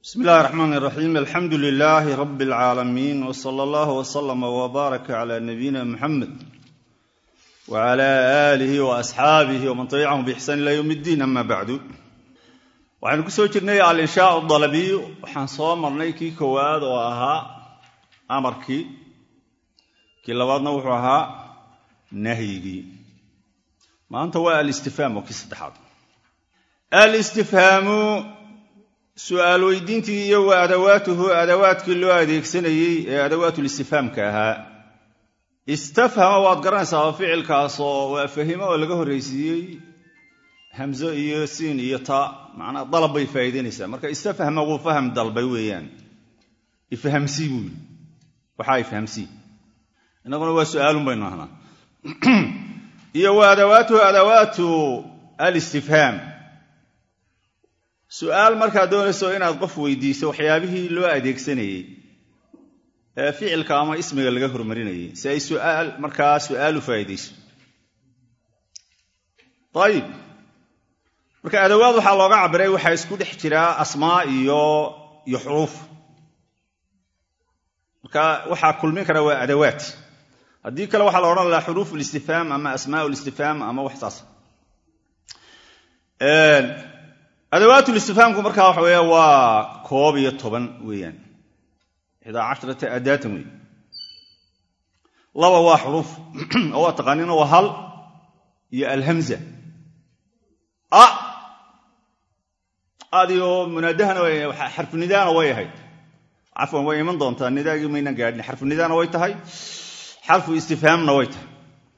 bismi illahi raxmaan iraxiim alxamdu lilaahi rabbi alcaalamiin w sala allahu wslama wbaaraka cala nabiyina muxamed wcala aalihi wa asxaabihi waman tabicahum biixsaan ila yowm iddiin ama bacdu waxaynu ku soo jirnay alinshaau dalabiy waxaan soo marnay kii koowaad oo ahaa amarkii kii labaadna wuxuu ahaa nahyigii maanta waa alistifhaam oo kii saddexaad alistifhaamu su'aal weydiintii iyo wa adawaatuhu adawaadkii loo adeegsanayey ee adawaatulistifhaamka ahaa istafhama waad garanaysaa ficilkaasoo waa fahimo oo laga horraysiiyey hamzo iyo siin iyo ta macnaa dalab bay faa'iidaynaysaa marka istafhama wuu faham dalbay weeyaan ifhamsii buu yidhi waxaa ifhamsii innaguna waa su'aalun baynu ahnaa iyo wa adawaatuhu adawaatu alistifhaam su'aal markaad doonayso inaad qof weydiiso waxyaabihii loo adeegsanayey ee ficilka ama ismiga laga hormarinayay si ay su'aal markaa su'aal u faa'iidayso ayib marka adawaad waxaa looga cabiray waxaa isku dhex jiraa asmaa iyo iyo xuruuf marka waxaa kulmin kara waa adawaad haddii kale waxaa la odhan lahaa xuruuf listifhaam ama asmaa listifhaam ama wax saas adawaatulistifhaamku markaa waxa weya waa koob iyo toban weeyaan ixdaa casharata adaatan wey laba waa xuruuf oo waa taqaaniina waa hal iyo alhamza a adiyo munaadahana xarfunidaana way ahayd cafwan way iman doontaa nidaagii maynan gaadhin xarfunidaana way tahay xarfu istifhaamna way tahay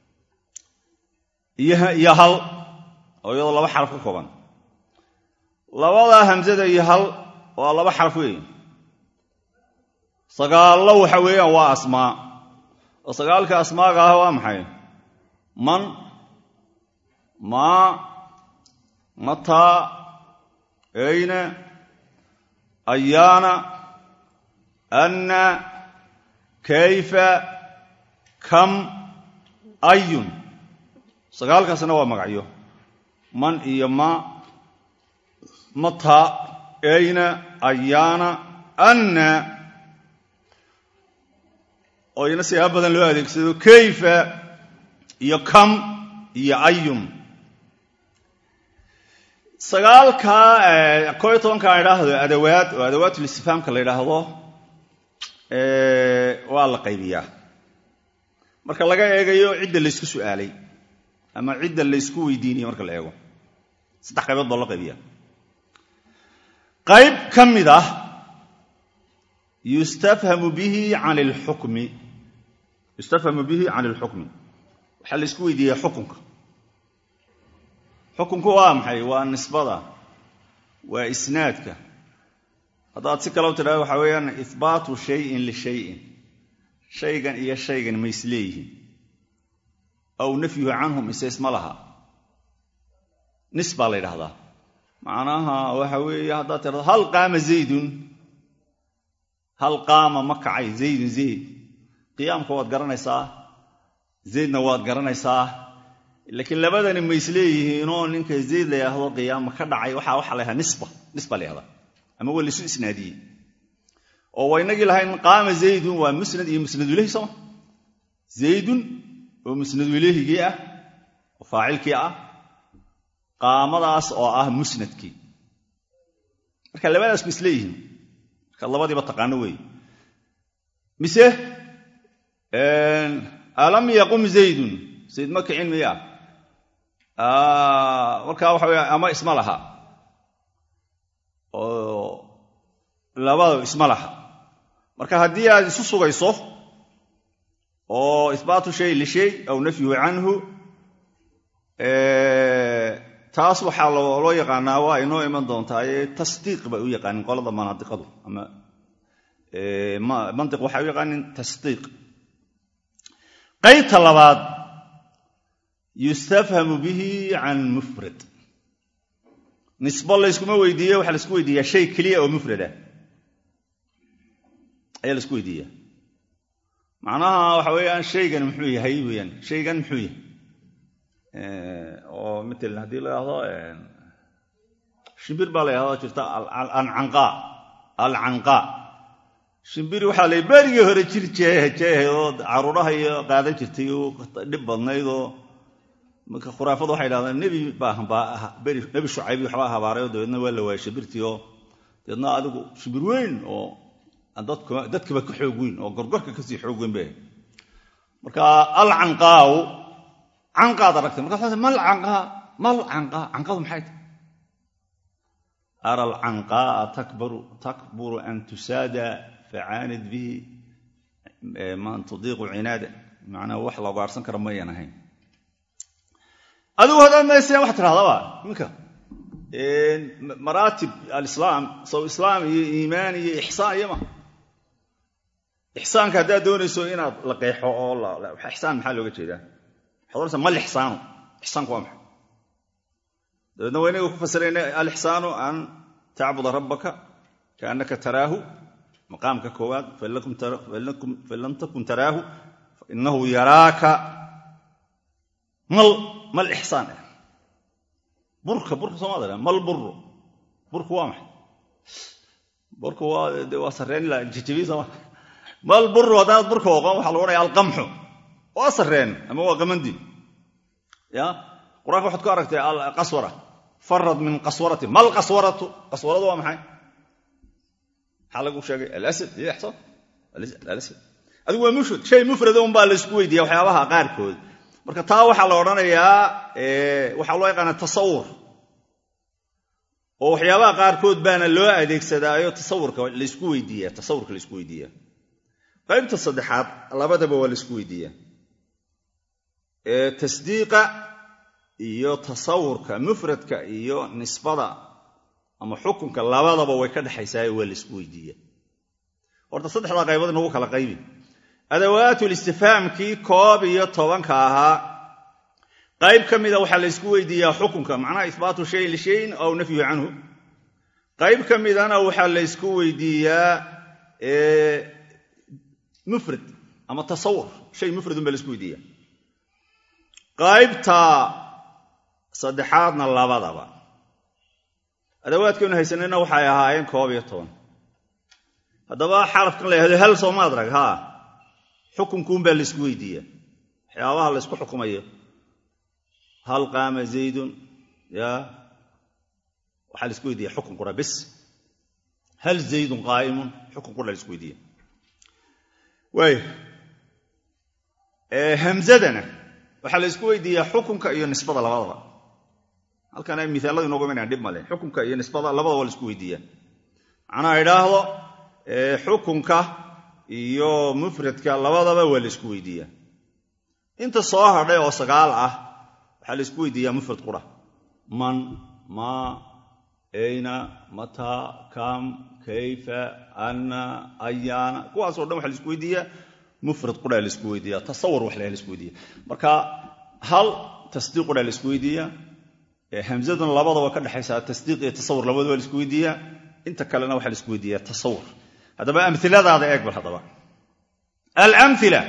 iyo hal oo iyadoo laba xaraf ka kooban labada hamsada iyo hal waa laba xaraf weeye sagaallo waxa weeyaan waa asmaa oo sagaalka asmaaga ah waa maxay man maa mataa ayna ayaana anna kayfa kam ayun sagaalkaasna waa magacyo man iyo ma mata ayna ayaana anna oo ina siyaaba badan loo adeegsado kayfa iyo kam iyo ayun sagaalkaa koo iyo tobanka a idhaahdo adawaad oo adawaatulistifhaamka la yidhaahdo waa la qaybiyaa marka laga eegayo cidda laysku su'aalay ama cidda laysku weydiinayo marka la eego saddex qaybood baa loo qaybiyaa qayb ka mid ah yustafhamu bihi can lxukmi yustafhamu bihi can ilxukmi waxaa laysku weydiiyaa xukunka xukunku waa maxay waa nisbada waa isnaadka haddaad si kale u tidhahdo waxaa weeyaan ihbaatu shayin lishayin shaygan iyo shaygan ma isleeyihiin aw nafyuhu canhum ise isma laha nis baa la ydhahdaa macnaha waxa weeye haddaad tidhahdo hal qaama zaydun hal qaama ma kacay zaydun zayd qiyaamka waad garanaysaa zaydna waad garanaysaa laakiin labadani ma isleeyihiinoo ninka zayd la yidhaahdo qiyaama ka dhacay waxaa waxaa la yhahdaa nisba nisba la yhahdaa ama waa laysu isnaadiyey oo waa inagii lahayn qaama zaydun waa musnad iyo musnadulehi sooma zaydun oo musnadulehigii ah oo faacilkii ah qaamadaas oo ah musnadkii marka labadaas ma isleeyihiin marka labadiiba taqaano weeye mise alam yaqum zaydun zayd ma kicin miya markaa waxa weya ama isma laha oo labada isma laha marka haddii aad isu sugayso oo ihbaatu shay lishay aw nafyuhu canhu taas waxaa loo yaqaanaa waa inoo iman doontaa tasdiiq bay u yaqaanin qolada manaadiqadu ama mantiq waxay u yaqaanin tasdiiq qaybta labaad yustafhamu bihi can mufrad nisbo layskuma weydiiye waxaa laisku weydiiyaa shay keliya oo mufrada ayaa laisku weydiiyaa macnaha waxa weeyaan shaygan muxuu yahay weyaan shaygan muxuu yahay oo matalan haddii la yidhaahdo shimbir baa la yidhahdo jirta ancanqaa alcanqaa shimbiri waxaa la berigii hore jir jeehe jeehe oo caruuraha iyo qaadan jirtay oo dhib badnayd oo marka khuraafadu waxay dhahdeen nebi baa beri nebi shucaybi waxbaa habaaray oo dabeedna waa la waayay shimbirtii oo dabeedna adigu shimbir weyn oo dadkaba ka xoog weyn oo gorgorka kasii xoog weyn bay marka alcanqaaw canqaad aragtay markaas mal canqaa mal canqaa canqadu maxay tahay ara alcanqaa'a takburu an tusaada facaanid bihi man tudiiqu cinaada macnaa wax la gaarhsan kara mayan ahayn adigu haddaad mayseen waxaa tidhahdaba minka maraatib alislaam sow islaam iyo iimaan iyo ixsaan iyo ma ixsaanka haddaad doonayso inaad la qeexo oo ixsaan maxaa looga jeedaa waxaad oranaysaa mal ixsaanu ixsaanku waa maxay dabeedna waa inaga ku fasirayna alixsaanu an tacbuda rabbaka kaannaka taraahu maqaamka koowaad fain lam takun taraahu fainahu yaraaka mal mal ixsaan ah burka burka soomaalida mal buru burku waa maxay burku waa sarreen jijibi sooma mal buru haddaanad burka oqon waxaa lagu odhanaya alqamxu waa sarreen ama waa qamandi ya qur-aanka waxaad ku aragtay alqaswara farad min qaswarati mal qaswaratu qaswaradu waa maxay maxaa lagu sheegay alasad iyo ixsaan alasad adigu waa mufrad shay mufrada unbaa laysku weydiiya waxyaabaha qaarkood marka taa waxaa la odhanayaa waxaa loo yaqaana tasawur oo waxyaabaha qaarkood baana loo adeegsadaayo tasawurka laysku weydiiya tasawurka laysku weydiiya qaybta saddexaad labadaba waa laysku weydiiya tasdiiqa iyo tasawurka mufradka iyo nisbada ama xukunka labadaba way ka dhexaysaayo waa laysku weydiiya horta saddexdaa qaybood inagu kala qaybi adawaatul istifhaamkii koob iyo tobanka ahaa qayb ka mida waxaa laysku weydiiyaa xukunka macnaha ihbaatu shayin lishayin aw nafyu canhu qayb ka midana waxaa laysku weydiiyaa mufrad ama tasawur shay mufradun baa laysku weydiiya qaybta saddexaadna labadaba adawaadkaynu haysanayna waxay ahaayeen koob iyo toban haddaba xarafkan la yhahdo hal soomaad rag haa xukunkuunbaa laysku weydiiya waxyaabaha laysku xukumayo hal qaama zaydun ya waxaa laisku weydiiya xukun qura bis hal zaydun qaa'imun xukun qura laisku weydiiya waaya hamzadana waxaa laysku weydiiyaa xukunka iyo nisbada labadaba halkan ay miaaladu inooga imanayaan dhib male xukunka iyo nisbada labadaba waa laisku weydiiyaa macnaha idhaahdo xukunka iyo mufradka labadaba waa laysku weydiiyaa inta soo hadhay oo sagaal ah waxaa laysku weydiiyaa mufrad qura man ma ayna mataa kam kayfa anna ayaana kuwaasoo dhan waxa laisku weydiiyaa mufrad qura laisku weydiiya tasawur wax la laisku weydiiya marka hal tasdiiq qura laisku weydiiyaa hamzaduna labadaba ka dhexaysa tasdiiq iyo tasawur labadaba laisku weydiiyaa inta kalena waxaa laisku weydiiyaa tasawur haddaba amiladaada eeg bal haddaba alamila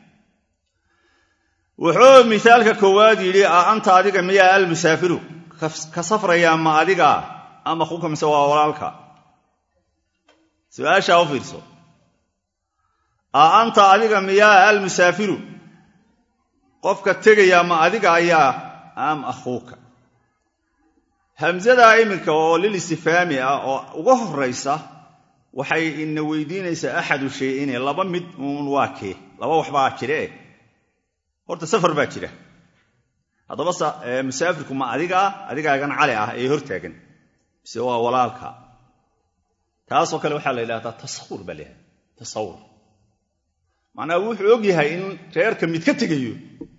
wuxuu misaalka koowaad yidhi a anta adiga miyaa almusaafiru ka safrayaa ma adiga ama kuka mise waa walaalka su-aashaa u fiirso a anta adiga miyaa almusaafiru qofka tegayaa ma adiga ayaa am akhuuka hamsadaa iminka oo lil istifaami ah oo uga horaysa waxay ina weydiinaysaa axadu shayine laba mid uun waa kee laba waxbaa jire horta safar baa jira haddaba musaafirku ma adigaa adigaagan cali ah ee hortaagan mise waa walaalka taasoo kale waxaa la yidhahdaa tasawur baa laydhahda tasawur macnaa wuxuu og yahay in reerka mid ka tegayo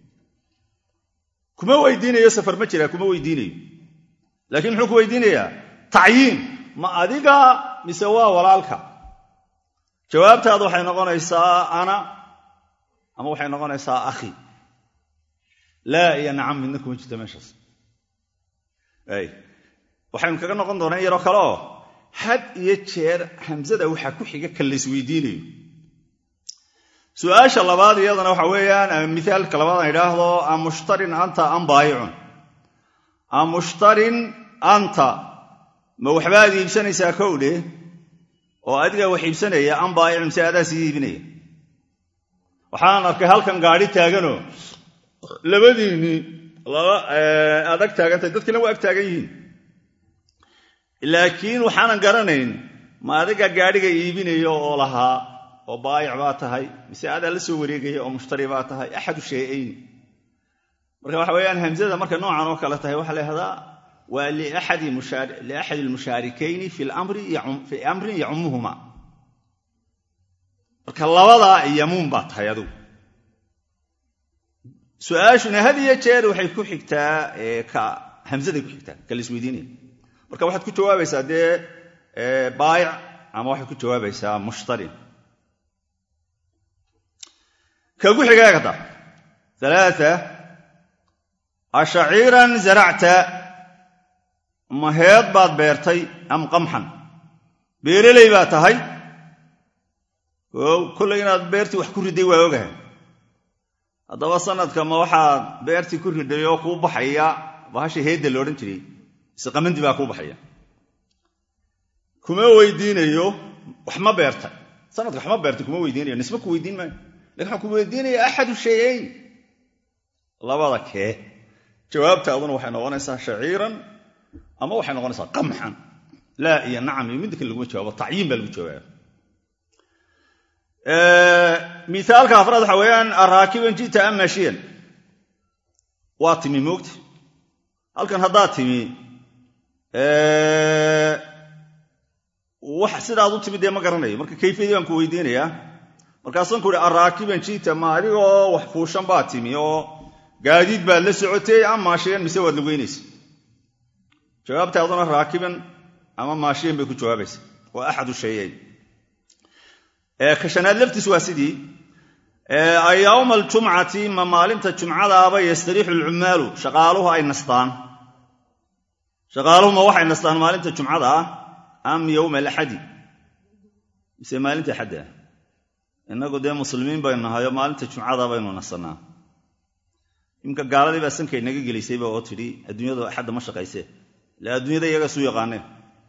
kuma weydiinayo safar ma jira kuma weydiinayo laakiin muxuu ku weydiinayaa tacyiin ma adiga mise waa walaalka jawaabtaadu waxay noqonaysaa ana ama waxay noqonaysaa akhi laa iyo nacam midna kuma jirto meeshaas waxaynu kaga noqon doonaa in yaroo kale oo had iyo jeer hamsada waxaa ku xiga ka laysweydiinayo su-aasha labaad iyadana waxa weeyaan mithaalka labaad aan idhaahdo am mushtarin anta am baayicun am mushtarin anta ma waxbaad iibsanaysaa kowdhe oo adigaa wax iibsanaya an baayic mise adaa sii iibinaya waxaan arkay halkan gaadhi taaganoo labadiinnii aad ag taagantahay dadkiina waa ag taagan yihiin laakiin waxaanan garanayn ma adigaa gaadhiga iibinaya oo lahaa oo baayic baa tahay mise adaa la soo wareegaya oo mushtari baa tahay axadu shay'ayni marka waxa weeyaan hamzada marka noocan oo kale tahay waxaa la yhahdaa waa liaxadi almushaarikayni fii amrin yacumuhuma marka labadaa yamuun baa tahay adugu su-aashuna had iyo jeer waxay ku xigtaa ka hamzaday ku xigtaa ka laisweydiinaya marka waxaad ku jawaabaysaa dee baayic ama waxaad ku jawaabaysaa mushtari ka ku xigaa kada alaaa ashaciiran zaracta ma heed baad beertay am qamxan beereley baa tahay o kollay inaad beertii wax ku riday waa ogahay haddaba sanadka ma waxaad beertii ku riday oo kuu baxaya bahasha heedda la odhan jiray ise qamandi baa kuu baxaya kuma weydiinayo wax ma beertay sanadka wax ma beertay kuma weydiinayo nisbe ku weydiin maayo lakin waxaan ku weydiinaya axadu shayayn labada kee jawaabtaaduna waxay noqonaysaa shaciiran ama waxay noqonaysaa qamxan laa iyo nacam iyo midda kale laguma jawaabo tacyiin baa lagu jawaaba miaalka afraad waxa weeyaan araakiban jita am maashiyan waa timi moogta halkan haddaad timi wax sidaad u timi dee ma garanayo marka kayfiyadii baan ku weydiinayaa markaasaan ku uhi araakiban jita ma adigoo wax fuushan baad timi oo gaadiid baad la socotay am maashiyan mise waad lugeynaysa jawaabtaaduna raakiban ama maashiyan bay ku jawaabaysa waa axadu shayayn ka shanaad laftiis waa sidii yowma aljumcati ma maalinta jumcadaaba yastariixu alcummaalu shaqaaluhu ay nastaan shaqaaluhu ma waxay nastaan maalinta jumcada ah am yowma alaxadi mise maalinta axadda ah innagu dee muslimiin baynu nahayo maalinta jumcada baynu nasanaa imka gaaladii baa sankay naga gelaysayba oo tidhi adduunyadu axadda ma shaqaysee ila adduunyada iyaga suu yaqaaneen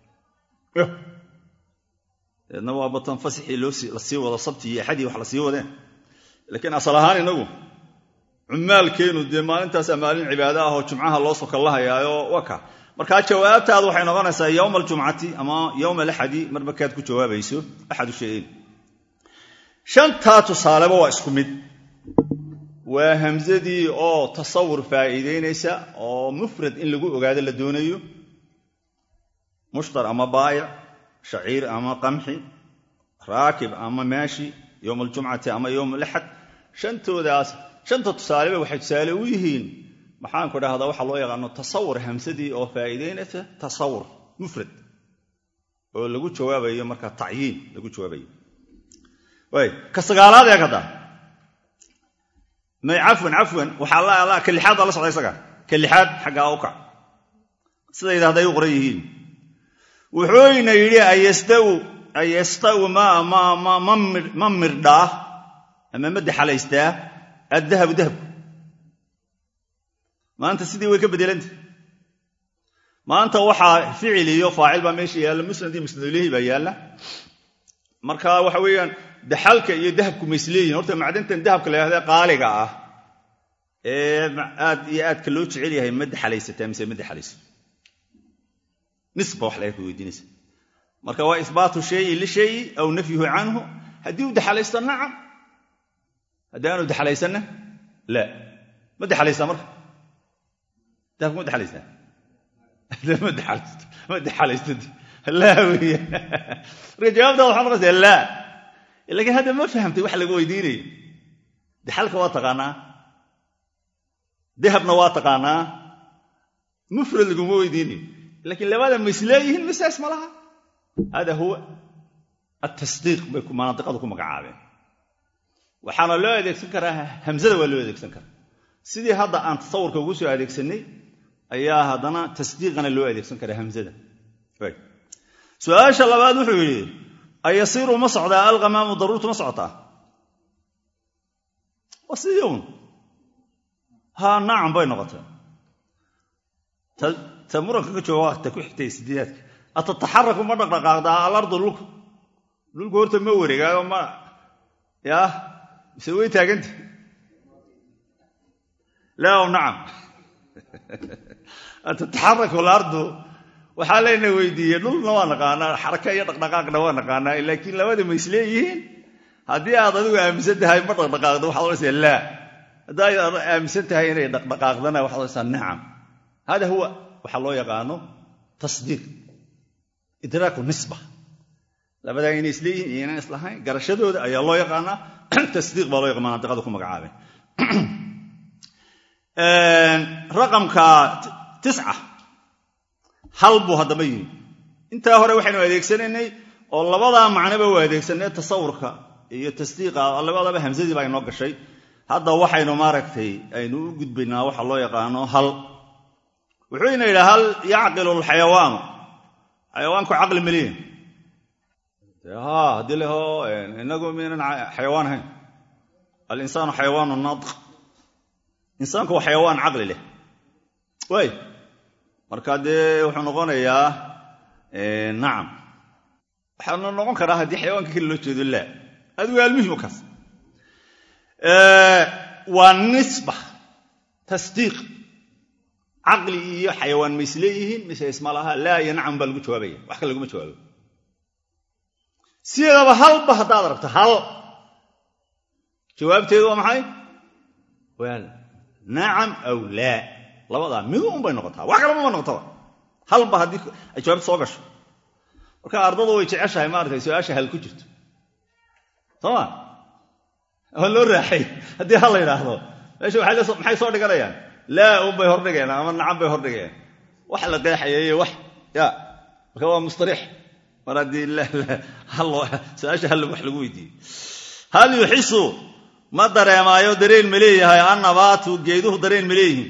deedna waa batan fasixii la sii wado sabtii iyo axadii wax la sii wadeen laakiin asal ahaan inagu cumaalkeenu dee maalintaasaa maalin cibaado ah oo jumcaha loo sokallahayaayo waka markaa jawaabtaadu waxay noqonaysaa yowma aljumcati ama yowma alaxadi marba kaad ku jawaabayso axadu shayayn shantaa tusaaleba waa isku mid waa hamsadii oo tasawur faa'iidaynaysa oo mufrad in lagu ogaado la doonayo mushtar ama baayic shaciir ama qamxi raakib ama maashi yowma aljumcati ama yowma alaxad shantoodaas shanta tusaaleba waxay tusaale u yihiin maxaanku dhahdaa waxaa loo yaqaano tasawur hamsadii oo faa'iidaynaysa tasawur mufrad oo lagu jawaabayo markaa tacyiin lagu jawaabayo waay ka sagaalaad ee kada may cafwan cafwan waxaa ka lixaad baa la socda isaga ka lixaad xaggaa u kac sidayda hadday u qoran yihiin wuxuuyna yidhi ayastawi ma mirdhaa ama ma daxalaystaa addahabu dahabku maanta sidii way ka bedelanta maanta waxaa ficil iyo faacil baa meesha yaalla musnad iyo musnadulehi baa yaalla marka waxa weeyaan daxalka iyo dahabku ma isleeyihin horta macdantan dahabka la yhahda qaaliga ah ee aad iyo aadka loo jecel yahay ma daxalaysataa mise ma daxalayso nisba wax laga ka weydiinaysa marka waa ihbaatu shayi lishayi aw nafyuhu canhu haddii u daxalaysto nacam haddii aanu daxalaysanna la ma daxalaysaa marka dahabku ma daxalaysaa ma daxalaysto ma daxalaysto laa weya marka jawaabtaada waxaa noqonaysaa laa laakiin hadda ma fahamtay wax laga weydiinayo daxalka waa taqaanaa dahabna waa taqaanaa mufrad laguma weydiinayo lakiin labada ma isleeyihiin misaas ma laha hada huwa atasdiiq bay manaadiqadu ku magacaabeen waxaana loo adeegsan karaa hamzada waa loo adeegsan karaa sidii hadda aan tasawurka ugu soo adeegsanay ayaa haddana tasdiiqana loo adeegsan karaa hamzada su-aasha labaad wuxuu yidhi ayasiiru ma socdaa alqamaamu daruurtu ma socotaa waa sidii un haa nacam bay noqotay ta muranka ka jooga waqta ku xigtay sideedaadka atataxaraku ma dhaqdhaqaaqdaa alardu lulku dhulku horta ma wareegaayo ma ya mise way taaganta laa nacam tataxaraku alardu waxaa layna weydiiyey dhulna waa naqaanaa xaraka iyo dhaqdhaqaaqna waa naqaanaa laakiin labada ma isleeyihiin haddii aad adigu aaminsan tahay ma dhaqdhaqaaqdo waxaad odhanaysaa laa haddaad aaminsan tahay inay dhaqdhaqaaqdana waxaad odhanaysaa nacam hada huwa waxaa loo yaqaano tasdiiq idraaku nisba labadaa inay isleeyihiin iyo inaan islahayn garashadooda ayaa loo yaqaanaa tasdiiq baa loo yaqaan mandiqada ku magacaabay raqamka tisca hal buu haddaba yimi intaa hore waxaynu adeegsanaynay oo labadaa macnoba u adeegsanay tasawurka iyo tasdiiqa labadaba hamsadii baa inoo gashay hadda waxaynu maaragtay aynu u gudbaynaa waxa loo yaqaano hal wuxuu ina yidhaha hal yacqilu lxayawaanu xayawaanku caqli maliin ha haddii leho inagu minan xayawaan ahayn alinsaanu xayawaanu naaq insaanku waa xayawaan caqli leh waay marka dee wuxuu noqonayaa nacam waxaana noqon karaa haddii xayawaanka keli loo jeedo laa adigu almuhim kaas waa nisba tasdiiq caqli iyo xayawaan ma isleeyihiin mise isma laha laa iyo nacam baa lagu jawaabaya wax kale laguma jawaabo sideedaba halba haddaad aragto hal jawaabteedu waa maxay wel nacam aw laa labadaa midu un bay noqotaa wax kalama ma noqotaba halba haddii ay jawaabta soo gasho marka ardadu way jeceshahay maaratay su-aasha hal ku jirto sooma waa loo raaxay haddii hal la yidhaahdo meesha maxay soo dhiganayaan laa un bay hordhigeen ama nacam bay hordhigeen wax la qeexayeeye wax ya marka waa mustariix mar haddii su-aasha hal wax lagu weydiiyey hal yuxisu ma dareemaayo dareen ma leeyahay annabaatu geeduhu dareen ma leeyihiin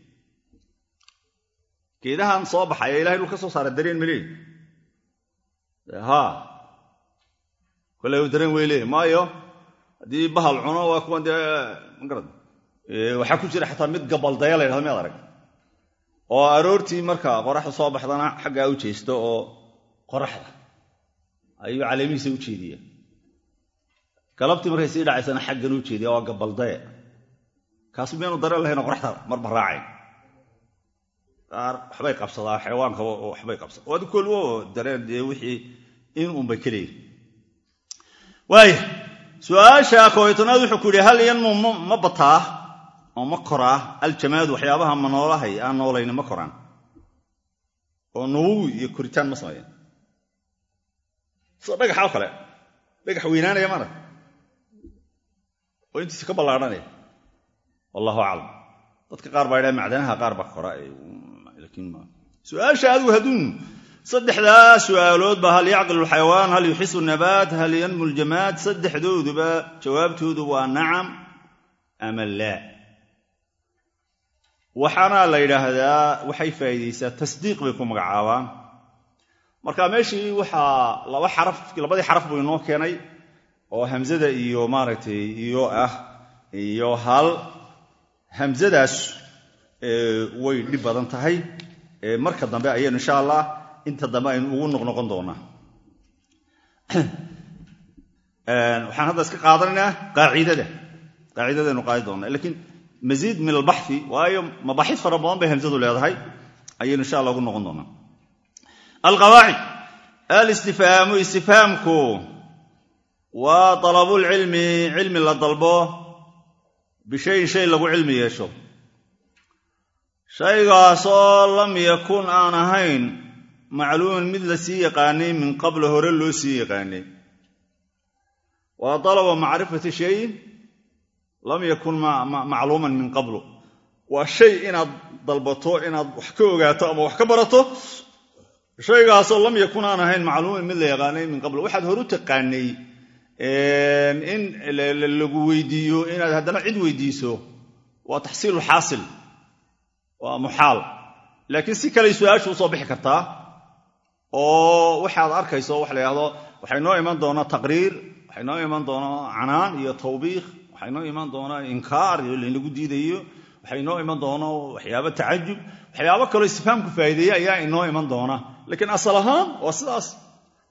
geedahan soo baxay ee ilahay dhul ka soo saara dareen ma leeyihin ha kole dareen way leeyihin maayo haddii bahal cuno waa kuwan dee magarad waxaa ku jira xataa mid gabaldaya la ydhahdo miyaad arag oo aroortii marka qoraxda soo baxdana xaggaa u jeesto oo qoraxda ayuu caleemihiisa u jeediya galabtii markay sii dhacaysana xaggan u jeediya waa gabaldaya kaasu miyaanu dareen lahayno qoraxda marba raacayn qaar waxbay qabsadaa xayawaanka waxbay qabsada adi kolwo dareen dee wixii in unbay ka leeyihin waaya su-aasha kooytanaad wuxuu ku yidhi hal yanmu ma bataa oo ma koraa aljamaadu waxyaabaha ma noolahay aan noolayni ma koraan oo nuwowi iyo koritaan ma sameeyaan sida dhagaxa oo kale dhagax weynaanaya mana oo intiisa ka ballaadhanaya wallahu aclam dadka qaar baa ydhaha macdanaha qaar baa kora su-aasha adigu hadduun saddexdaa su'aaloodba hal yacqilu lxayawaan hal yuxisu nabaat hal yanmu ljamaad saddexdooduba jawaabtoodu waa nacam ama laa waxaana la yidhaahdaa waxay faa'iidaysaa tasdiiq bay ku magacaabaan marka meeshii waxaa laba xaraf labadii xaraf buu inoo keenay oo hamzada iyo maaragtay iyo ah iyo hal hamzadaas way dhib badan tahay marka dambe ayaynu insha allah inta dambe aynu ugu noqnoqon doonaa waxaan hadda iska qaadanaynaa qaacidada qaacidadaynu qaadi doonaa lakiin masiid min albaxi waayo mabaaxid fara badan bay hamzadu leedahay ayaynu insha allah ugu noqon doonaa alqawaacid alistifhaamu istifhaamku waa dalabulcilmi cilmi la dalbo bishayin shay lagu cilmi yeesho shaygaasoo lam yakun aan ahayn macluuman mid la sii yaqaanay min qabla hore loo sii yaqaanay waa dalaba macrifati shayin lam yakun macluuman min qablu waa shay inaad dalbato inaad wax ka ogaato ama wax ka barato shaygaasoo lam yakun aan ahayn macluuman mid la yaqaanay min qabl waxaad horu taqaanay in lagu weydiiyo inaad haddana cid weydiiso waa taxsiilu xaasil waa muxaal laakiin si kaley su-aashu usoo bixi kartaa oo waxaad arkayso waxa la yidhahdo waxay noo iman doonaa taqriir waxay noo iman doonaa canaan iyo tawbiikh waxay noo iman doonaa inkaar iyo laynagu diidayo waxay noo iman doonaa waxyaabo tacajub waxyaabo kaloo istifhaamku faa'iideeya ayaa inoo iman doona laakiin asal ahaan waa sidaas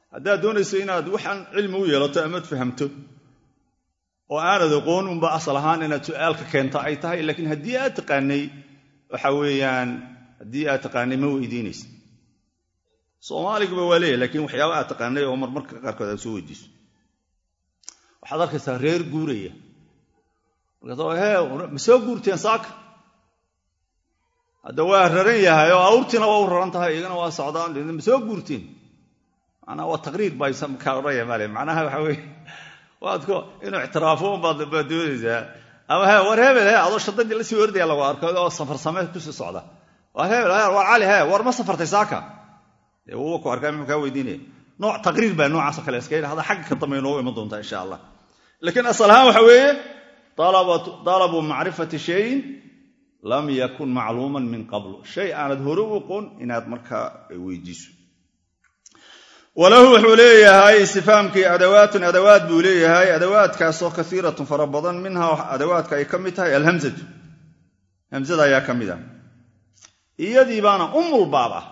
haddaad doonayso inaad waxaan cilmi u yeelato amaad fahamto oo aanad aqoon unba asal ahaan inaad su'aalka keento ay tahay laakiin haddii aad taqaanay waxa weeyaan haddii aad taqaanay ma weydiinaysa soomaaliguba waa leeyahy lakiin waxyaaba aad taqaanay oo marmarka qaarkood aad soo weydiiso waxaad arkaysaa reer guuraya markaas he ma soo guurteen saaka hadda waa raran yahay oo awrtiina waa u raran tahay iyagana waa socdaan ma soo guurteen manaa waa taqriir baa odhaya male macnaha waxa weye waadko inuu ictiraafo unbaad baad doonaysaa ama he war hebel he adoo shadadii la sii ordaya lagu arko oo safar samee kusii socda war hebel war cali he war ma safartay saaka dee wuuba ku arkaa muxuu kaa weydiinaya nooc taqriir baa noocaasoo kale iska hada xagga ka dambe inoogu iman doontaa insha allah laakiin asal ahaan waxa weeye dalabu macrifati shayin lam yakun macluuman min qablu shay aanad hore u aqoon inaad markaa weydiiso walahu wuxuu leeyahay istifaamkii adawaatun adawaad buu leeyahay adawaadkaasoo kaiiratun fara badan minhaa adawaadka ay ka mid tahay alhamzatu hamzada ayaa ka mid ah iyadii baana umulbaab ah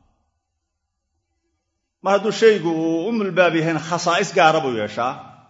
mar hadduu shaygu uu umulbaab yahayna khasaa'is gaara buu yeeshaa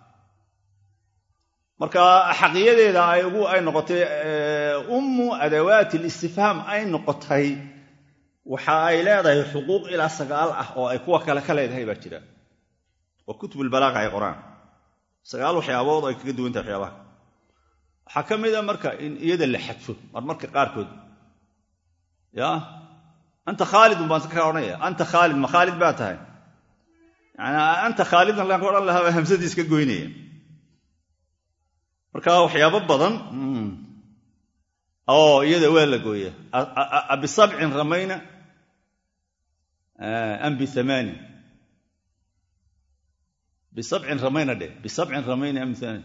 marka xaqiyadeeda ay ugu ay noqotay ummu adawaati listifhaam ay noqotay waxa ay leedahay xuquuq ilaa sagaal ah oo ay kuwa kale ka leedahay baa jira waa kutubulbalaaqa ay qoraan sagaal waxyaabood oo ay kaga duwan tahay waxyaabaha waxaa ka mid a marka in iyada la xadfo marmarka qaarkood ya anta khaalidun baan ka odhanaya anta khaalid ma khaalid baa tahay yani anta khaalidan laan ka odhan lahaa baa hamsadii iska goynaya marka waxyaabo badan oo iyada waa la gooya bisabcin ramayna am biamaani bisabcin ramayna dheh bisabcin ramayna am biamaani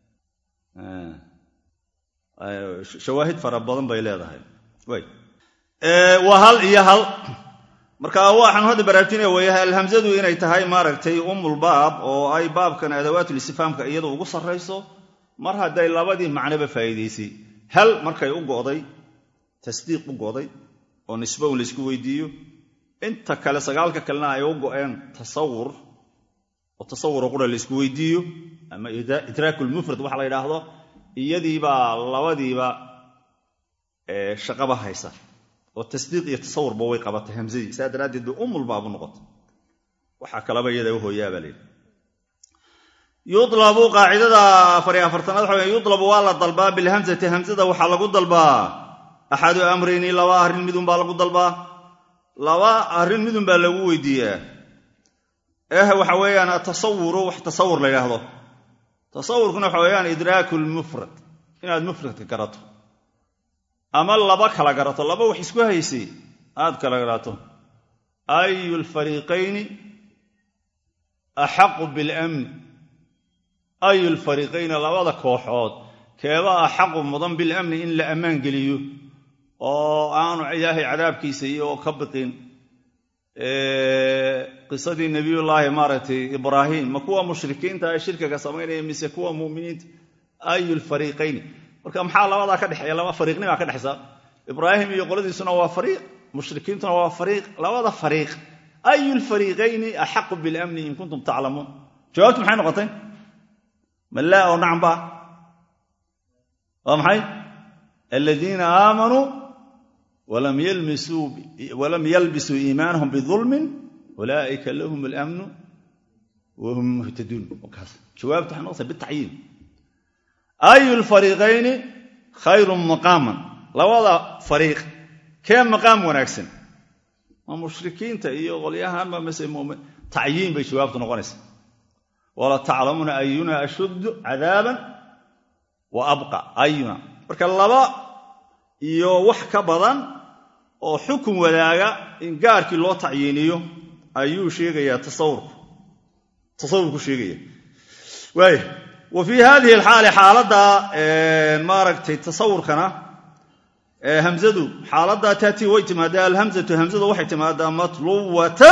shawaahid fara badan bay leedahay way waa hal iyo hal marka waxaan hadda baraarujinaya weeyahay alhamzadu inay tahay maaragtay umulbaab oo ay baabkan adawaatulistifhaamka iyada ugu sarrayso mar hadday labadii macnoba faa'iidaysay hal markay u go'day tasdiiq u go'day oo nisbo un laysku weydiiyo inta kale sagaalka kalena ay u go'een tasawur oo tasawuro qura laysku weydiiyo ama idraakulmufrad waxa la yidhaahdo iyadiibaa labadiiba shaqaba haysa oo tasdiiq iyo tasawurba way qabatay hamsadii saa daraaddeed bay umulbaabu noqotay waxaa kalaba iyada u hooyaabaa layidhi yulabu qaacidada afariy afartanaad waxa wey yulabu waa la dalbaa bilhamzati hamzada waxaa lagu dalbaa axadu amrayni laba arrin midun baa lagu dalbaa laba arrin midun baa lagu weydiiyaa eh waxa weeyaan atasawuru wax tasawur la yidhaahdo tasawurkuna waxa weeyaan idraaku lmufrad inaad mufradka garato ama laba kala garato laba wax isku haysay aad kala garato ayu lfariiqayni axaqu bilamni ayu lfariiqayni labada kooxood keeba axaqu mudan bilamni in la ammaan geliyo oo aanu ilaahay cadaabkiisa iyo ka biqin qisadii nebiyullaahi maaragtay ibraahim ma kuwa mushrikiinta ee shirkiga samaynaya mise kuwa muminiinta ayu lfariiqayni marka maxaa labadaa ka dhexeeya laba fariiqnimaa ka dhexaysa ibraahim iyo qoladiisuna waa fariiq mushrikiintuna waa fariiq labada fariiq ayu lfariiqayni axaqu bilamni in kuntum taclamuun jawaabtu maxay noqotay malaa oo nacam ba waa maxay aladiina aamanuu walam yalbisuu iimaanahum bidulmin ulaa'ika lahum alamnu wahum muhtaduun jawaabtu waxay noqotay bitacyiin ayu lfariiqayni khayrun maqaaman labada fariiq kee maqaam wanaagsan ma mushrikiinta iyo qolyahanba mase mumin tacyiin bay jawaabtu noqonaysaa wala taclamuuna ayuna ashuddu cadaaban wa abqa ayuna marka laba iyo wax ka badan oo xukun wadaaga in gaarkii loo tacyiiniyo ayuu sheegayaa tasawurku tasawurku sheegaya waaya wa fii hadihi alxaali xaaladda maaragtay tasawurkana hamzadu xaaladdaa taatii way timaadaa alhamzatu hamzadu waxay timaadaa matluwatan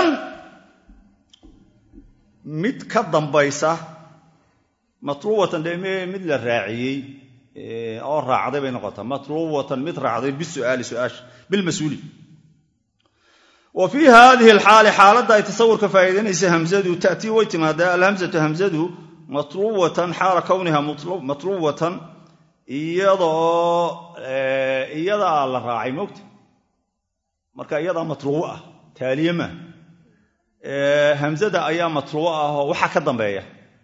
mid ka dambaysa matluwatan de mid la raaciyey oo raacday bay noqotaa matluwatan mid raacday bisu'aali su'aasha bilmas-uuli wa fii haadihi alxaali xaaladda ay tasawurka faa'iidanaysa hamzadu ta'tii way timaadaa alhamzatu hamzadu matluwatan xaala kowniha matluwatan iyadoo iyadaa la raacay mogta marka iyadaa matluwo ah taaliye maa hamzada ayaa matluwo ah oo waxa ka dambeeya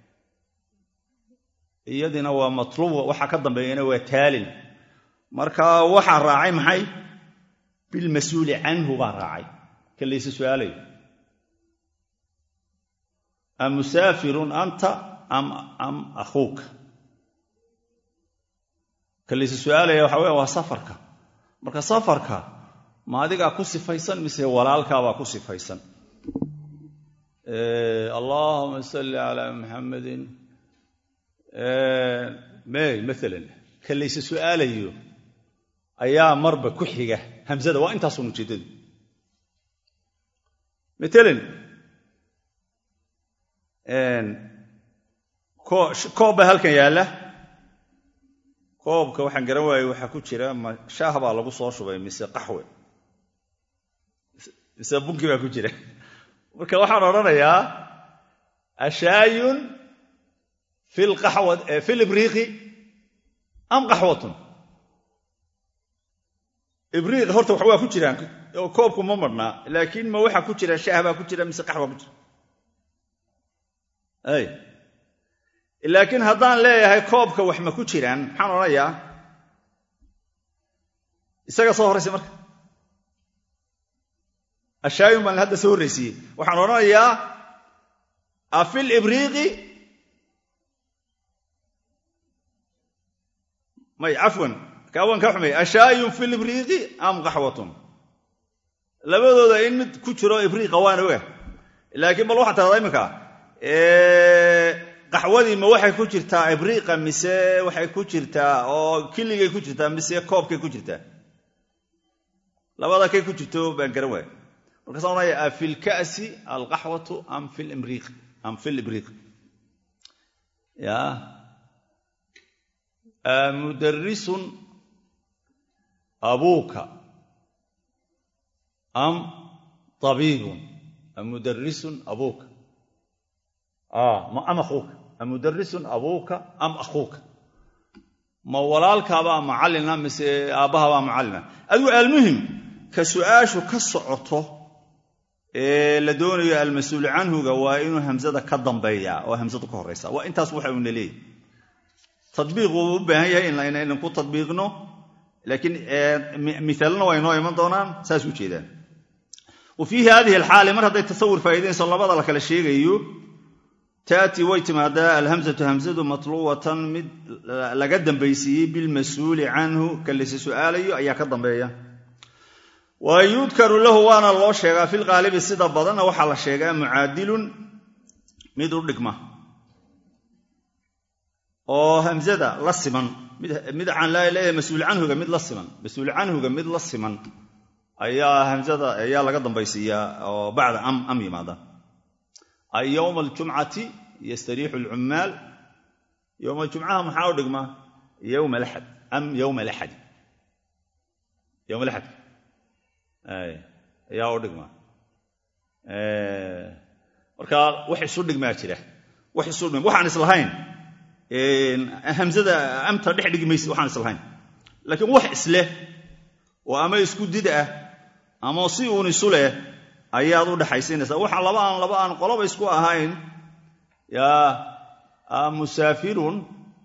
iyadina waa matluwa waxa ka dambeeyana waa taalin marka waxaa raacay maxay bilmas-uuli canhu baa raacay ka layse su'aalayo am musaafirun anta am akhuuka ka layse su'aalaya waxa weya waa safarka marka safarka ma adigaa ku sifaysan mise walaalkaabaa ku sifaysan allahuma salli calaa muxamadin may maalan ka layse su'aalayo ayaa marba ku xiga hamzada waa intaasun ujeeddadu matalan koob baa halkan yaalla koobka waxaan garan waayey waxaa ku jira ma shaah baa lagu soo shubay mise qaxwe mise bunki baa ku jira marka waxaan odhanayaa ashaayun fi libriiqi am qaxwatun ibriiq horta wax waa ku jiraan oo koobku ma marhnaa laakiin ma waxaa ku jira shaah baa ku jira mise qaxwa ku jira ay laakiin haddaan leeyahay koobka wax ma ku jiraan maxaan odhanayaa isaga soo horraysay marka ashaayun baan hadda soo horraysiiyey waxaan odhanayaa afil ibriiqi may cafwan kaawaan ka xumay ashaayun fi libriiqi am qaxwatun labadooda in mid ku jiro ibriiqa waan oga laakiin bal waxaa tahdaa iminka qaxwadii ma waxay ku jirtaa ibriiqa mise waxay ku jirtaa oo killigay ku jirtaa mise koobkay ku jirtaa labada kay ku jirto baan garan waaya markaasa odhanaya a fi lka'si alqaxwatu am fi limriiq am fi libriiq ya mudarisun abuuka am abiibun mudarisun abuuka am akhuuka amudarisun abuuka am akhuuka ma walaalkaabaa macallina mise aabbahabaa macallina adigu almuhim ka su'aashu ka socoto ee la doonayo almas-uulu canhuga waa inuu hamsada ka dambeeya oo hamsadu ka horraysa waa intaas waxa uuna leeyahy tadbiiq wuu u baahan yahay inaynan ku tadbiiqno laakiin miaalna waa inoo iman doonaan saas u jeedaan wa fii hadihi alxaali mar hadday tasawur faa'idaynayso labada la kala sheegayo taatii way timaadaa alhamzatu hamzadu matluwatan mid laga dambaysiiyey bilmas-uuli canhu ka layse su'aalayo ayaa ka dambeeya wa yudkaru lahu waana loo sheegaa filqaalibi sida badanna waxaa la sheegaa mucaadilun mid u dhigma oo hamzada la siman mid aan leeyahay mas-uul canhuga mid la siman mas-uul canhuga mid la siman ayaa hamzada ayaa laga dambaysiiyaa oo bacda am am yimaada ay yowma aljumcati yastariixu alcummaal yowma jumcaha maxaa u dhigma yowma alaxad am yowma alaxadi yowma alaxad ayaa u dhigma marka wax isu dhigmaa jira wax isu dhigma waxaan islahayn hamzada amta dhex dhigi mayse waxaan islahayn laakiin wax isleh oo ama isku did ah ama si uun isu leh ayaad u dhexaysiinaysaa waxa laba aan laba aan qoloba isku ahayn yaa musaafirun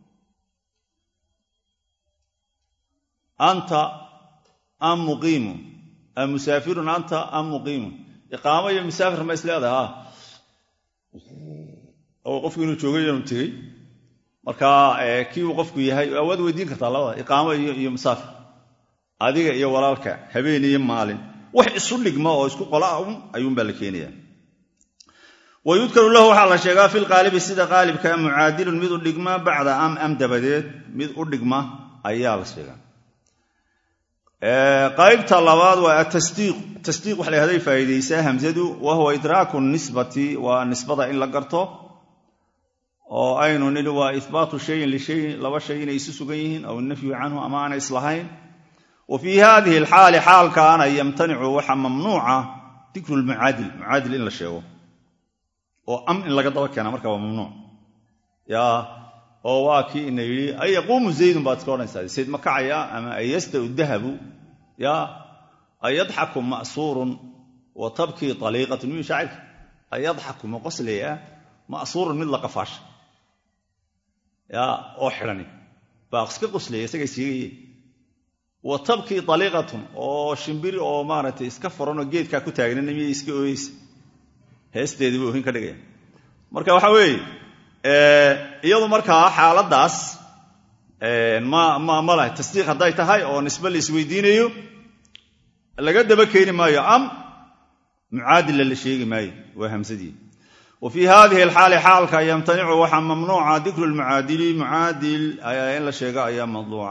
anta am muqiimun musaafirun anta am muqiimun iqaamo iyo musaafir ma isleedaha oo qofku inuu joogay inuu tegey marka kii uu qofku yahay waad weydiin kartaa labada iqaamo iyo musaafir adiga iyo walaalka habeen iyo maalin wax isu dhigma oo isku qola un ayuunbaa la keenaya wa yudkaru lahu waxaa la sheegaa fi lqaalibi sida qaalibka mucaadilun mid u dhigma bacda am am dabadeed mid u dhigma ayaa la sheegaa qaybta labaad waa atasdiiq tasdiiq waxa la yhahday faa'iidaysaa hamzadu wa huwa idraaku nisbati waa nisbada in la garto oo aynu nidhi waa ihbaatu shayin lishayin laba shay inay isu sugan yihiin aw nafyu canhu ama aanay islahayn wa fii hadihi alxaali xaalkaana yamtanicu waxa mamnuuca dikrulmucaadil mucaadil in la sheego oo am in laga daba keena marka waa mamnuuc yaa oo waa kii ina yidhi ay yaquumu zaydun baad iska odhanaysaa zayd ma kacaya ama ay yastau dahabu yaa ay yadxaku ma'suurun wa tabkii aliiqatun miyuu shaacirka ay yadxaku ma qoslaya ma'suurun mid la qafaasha yaa oo xidhani baa iska qoslaya isagay siigayeen wa tabkii aliiqatun oo shimbiri oo maaragtay iska furanoo geedkaa ku taagnana miyay iska ooyeysa heesteedii buu ohin ka dhigaya marka waxa weeye iyadu markaa xaaladdaas ma ma ma lahay tasdiiq hadday tahay oo nisbe la isweydiinayo laga daba keeni maayo am mucaadila la sheegi maayo waa hamsadii wa fii hadihi alxaali xaalka yamtanicu waxaa mamnuuca dikru lmucaadili mucaadil in la sheego ayaa madluuca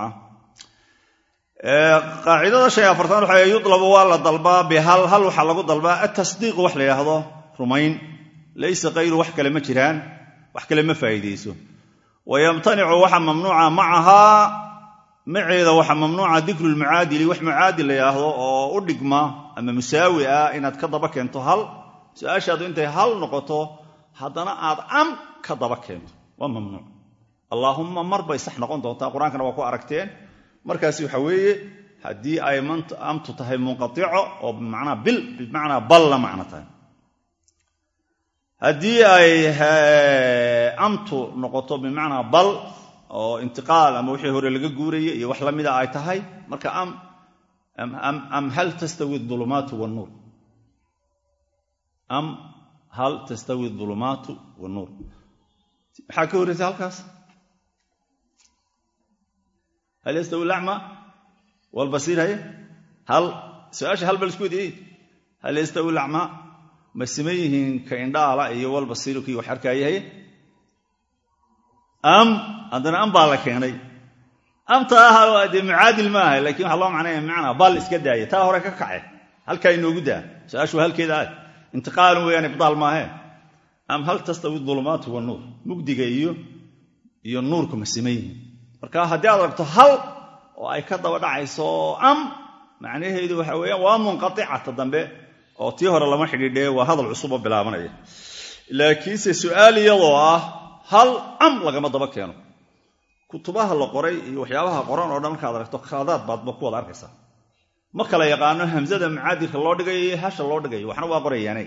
qaacidada shay afartan waxa yudlabu waa la dalbaa bihal hal waxaa lagu dalbaa atasdiiqu wax la yidhaahdo rumayn laysa kayru wax kale ma jiraan wax kale ma faa'iidayso wa yamtanicu waxa mamnuuca macahaa maceeda waxaa mamnuuca dikru lmucaadili wax mucaadil la yidhaahdo oo u dhigma ama musaawi ah inaad ka daba keento hal su-aashaadu intay hal noqoto haddana aad am ka daba keento waa mamnuuc allaahumma mar bay sax noqon doontaa qur-aankana waa ku aragteen markaasi waxa weeye haddii ay amtu tahay munqaico oo bimacnaa bil bimacnaa bal la macno tahay haddii ay amtu noqoto bimacnaa bal oo intiqaal ama wixii hore laga guuraya iyo wax la mida ay tahay marka am hal tastawi ulumaatu wnuur am hal tastawi ulumaatu wanuur maxaa ka horreysa halkaas hal yastawi lacma walbasiir haye hal su-aasha hal bal isku wediye hal yastawi lacma ma siman yihiin ka indhaala iyo walbasiiru kii wax arkaaye haye am haddana am baa la keenay amta ah dee mucaadil ma aha lakin waxaa loo macnaya bimacnaa bal iska daaya taa hore ka kace halkaa inoogu daa su-aashu halkeeda ah intiqaalun weeyaan ibdaal maahe am hal tastawi dulumaatu wanuur mugdiga iyo iyo nuurku ma siman yihiin marka haddii aad aragto hal oo ay ka daba dhacayso am macnaheedu waxa weeyaan waa munqaicata dambe oo tii hore lama xidhiidhee waa hadal cusuboo bilaabanaya laakiinse su'aal iyadoo ah hal am lagama daba keeno kutubaha la qoray iyo waxyaabaha qoran oo dhan markaad aragto khaladaad baadba ku wada arkaysaa ma kala yaqaano hamsada mucaadilka loo dhigayo iyo hasha loo dhigayo waxna waa qorayaane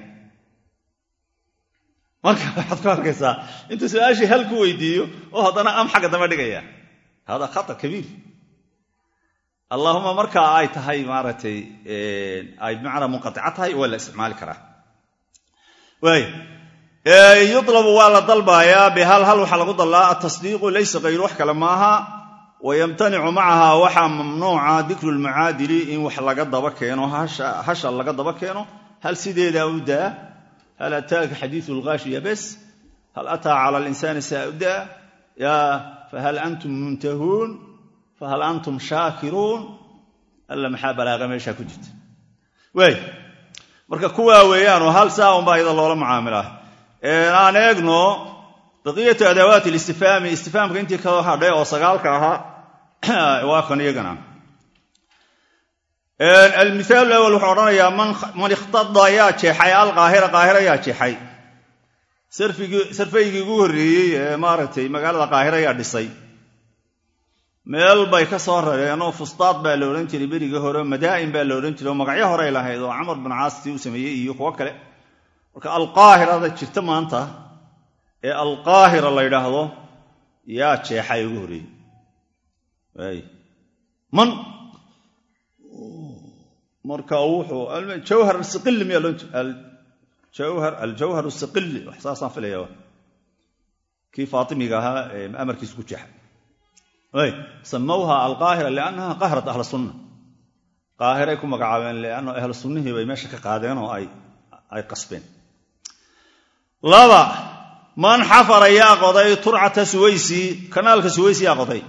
marka waxaad ku arkaysaa intuu su-aashii hal ku weydiiyo oo haddana am xagga dama dhigaya hada khata kabiir allaahuma markaa ay tahay maaragtay ay bimacnaa munqaica tahay waa la isticmaali karaa waay yulabu waa la dalbayaa bihal hal waxaa lagu dallaa atasdiiqu laysa kayru wax kale maaha wayamtanicu macaha waxaa mamnuuca dikru lmucaadili in wax laga daba keeno hasha laga daba keeno hal sideedaa u daa hal ataaka xadiiu lgaashiya bes hal ataa cala linsaani saauda ya fahal antum muntahuun fahal antum shaakiruun alla maxaa balaaqa meeshaa ku jirta waay marka kuwaa weeyaanoo hal saa unbaa iyada loola mucaamilaa aan eegno baqiyatu adawaati listifaami istifaamka intii ka hadhay oo sagaalka ahaa waa kan iyagana almithaal awal wuxuu odhanayaa man ikhtada yaa jeexay alqaahira qaahira yaa jeexay sarfaygii ugu horreeyey ee maaragtay magaalada qaahira yaa dhisay meel bay ka soo rareenoo fustaad baa la odhan jiray berigii hore madaa'in baa la odhan jiray oo magacyo horey lahayd oo camar bin caastii uu sameeyey iyo kuwo kale marka alqaahirada jirta maanta ee alqaahira la yidhaahdo yaa jeexay ugu horreeyey man marka wuxuu jawhar siqili miya aljawhar siqili wax saasaan filaya kii faatimiga ahaa ee amarkiisa ku jeexay samawha alqaahira liannaha qahrat ahla sunna qaahiray ku magacaabeen lianna ahlu sunnihii bay meesha ka qaadeen oo ay qasbeen laba man xafara yaa qoday turcata suwaysi kanaalka suwaysi yaa qoday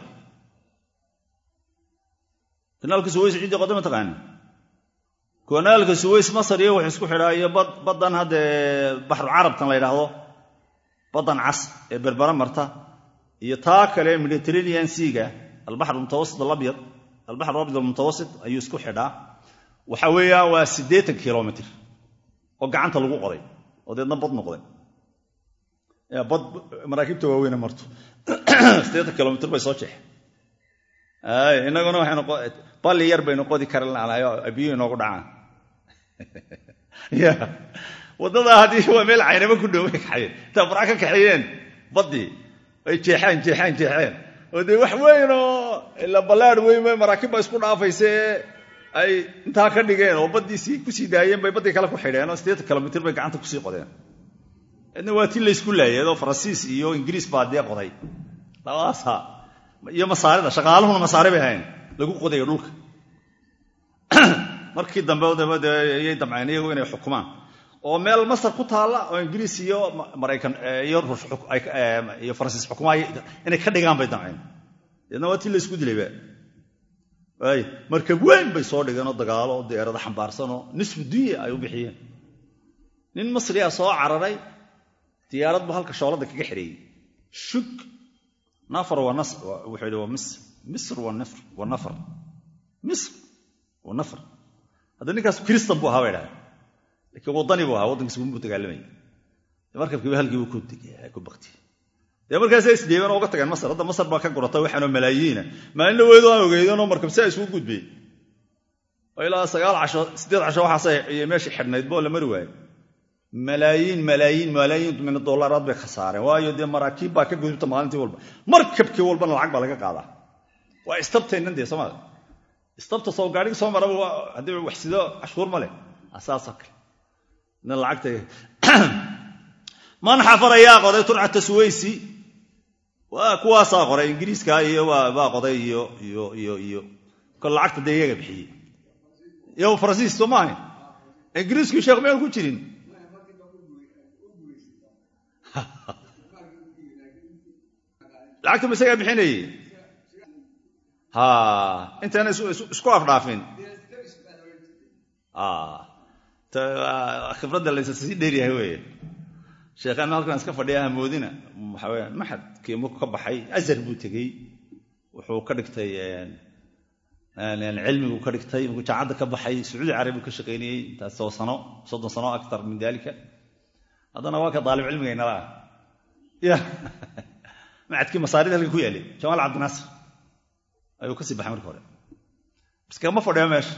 kanaalka suways ciddii qoday ma taqaani kanaalka suways masar iyo wax isku xidhaa iyo baddan haddee baxrucarabtan la yidhaahdo baddan cas ee berbera marta iyo taa kale mediterranean seaga albaxr mutawasit alabyad albaxr alabyad almutawasit ayuu isku xidhaa waxa weeyaan waa siddeetan kilomitr oo gacanta lagu qoday oo deedna bad noqday bad maraakiibta waaweyne marto sideetan kilomitr bay soo jeexe inaguna waxaynu balli yar baynu qodi karanayo biyo inoogu dhacaan ya waddadaa haddii waa meel caynaba ku dhow bay kaxayeen intaa baraa ka kaxeeyeen baddii ay jeexeen jeexeen jeexeen oo dee wax weyn oo ila ballaad weyn maraakiib ba isku dhaafaysee ay intaa ka dhigeen oo baddii kusii daayeen bay baddii kale ku xidheen oo siddeetan kilomitr bay gacanta kusii qodeen idna waa ti laysku laayay oo faransiis iyo ingiriis baa dee qoday labadaasa iyo masaarida shaqaaluhuna masaari bay ahayn lagu qodayo dhulka markii dambe ayay damceen iyagu inay xukumaan oo meel masar ku taalla oo ingiriis iyo maraykan iyo faransiis xukumaay inay ka dhigaan bay damceen deedna waa ti laysku dilayba waay markab weyn bay soo dhigeen oo dagaalo oo deerada xambaarsanoo nisfu dunya ay u bixiyeen nin masriya soo cararay diyaarad bu halka shoolada kaga xidheeyey shug nafar wuxuu yidhi waa misr misr wa nafar misr wa nafar hadda ninkaas kristan buu ahaa bay dhahay laakiin waddani buu ahaa waddankiis buu dagaalamaya markabkiiba halkiibu ku baktiyey dee markaasa isdheebeen oo uga tageen masar hadda masar baa ka guratay waxaanoo malaayiina maalina weedo aan ogeydanoo markab si a isugu gudbay oo ilaa sagaal casho siddeed casho waxaasay iyo meeshii xidhnayd boo la mari waayo malaayiin malaayiin malaayiin min dollaraad bay khasaareen waayo dee maraakiib baa ka gudubta maalintii walba markabkii walbana lacag baa laga qaadaa waa istabtaynan dee sooma istabta soo gaadhigi soo maraba haddii wax sido cashuur ma leh saasoo kale nin lacagta man xafar ayaa qoday turcata suwaysi waa kuwaasaa qoray ingiriiska iyo baa qoday iyo iyo iyo iyo kol lacagta dee iyaga bixiyey iyo faransiis soo maahayn ingiriisku sheekh meel ku jirin lacagta ma isagaa bixinayey ha intayna isku afdhaafin khibradda laysa sii dheeryahay weye sheekhaana halkan iska fadhiya hamoodina waxaa weya maxadkii marku ka baxay azar buu tegey wuxuu ka dhigtay cilmigu ka dhigtay markuu jaacadda ka baxay sacuudi carabi ka shaqaynayey intaasoo sano soddon sano aktar min dalika haddana waa ka daalib cilmigaynala ah ya macadkii masaarida halka ku yaalay jamaal cabdinaasir ayuu kasii baxay marka hore bas kama fadhiyo meesha